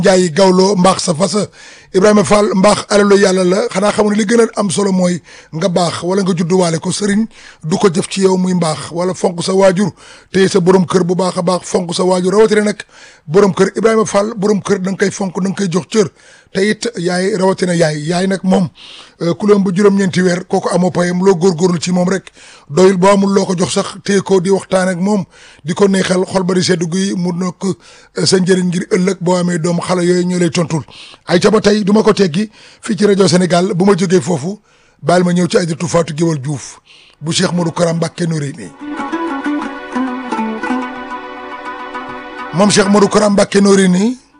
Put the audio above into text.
Njaay gawloo mbaax sa fasa Ibrahima Fall mbaax alalu yàlla la xanaa xamu ne li gën a am solo mooy nga baax wala nga judduwaale ko sëriñ du ko jëf ci yow muy mbaax wala fonk sa waajur téye sa borom kër bu baax a baax fonk sa waajur rawatina nag borom kër Ibrahima Fall borom kër da nga koy fonk da nga koy jox cër te it yaay rawatina yaay yaay nag moom ku leen ba juróom-ñeenti weer kooku amoo payam loo góorgóorlu ci moom rek doyul boo amul loo ko jox sax téye ko di waxtaan ak moom di ko neexal xol ba di seddu gi mu nekk sa njëriñ ngir ëllëg boo amee doom xale yooyu ñoo lay tontul ay ca ba tey du ma ko teggi fii ci rajo Sénégal bu ma jógee foofu baal ma ñëw ci Aïdaratou Fatou Guewel Diouf bu Cheikh Modou Kara Mbacké Noreyni moom Cheikh Modou Kara Mbacké Noreyni